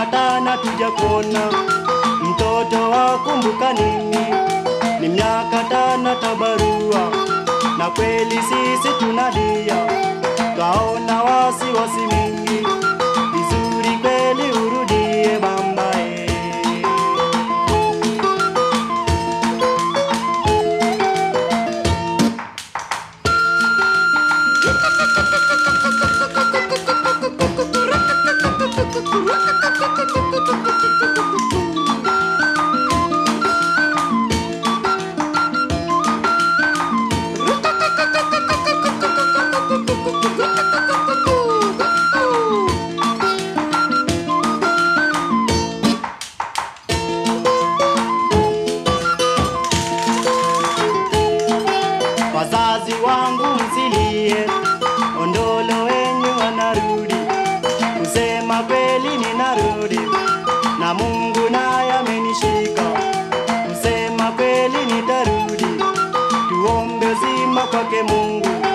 miaka tano tujakona mtoto wakumbuka nini? Ni miaka tano tabarua, na kweli sisi tunalia, twaona wasiwasi mingi. Vizuri kweli urudie mama eh. Wazazi wangu msilie, ondolo wenyu wanarudi, kusema kweli ninarudi, na Mungu naye amenishika, kusema kweli nitarudi, tuombe uzima kwake Mungu,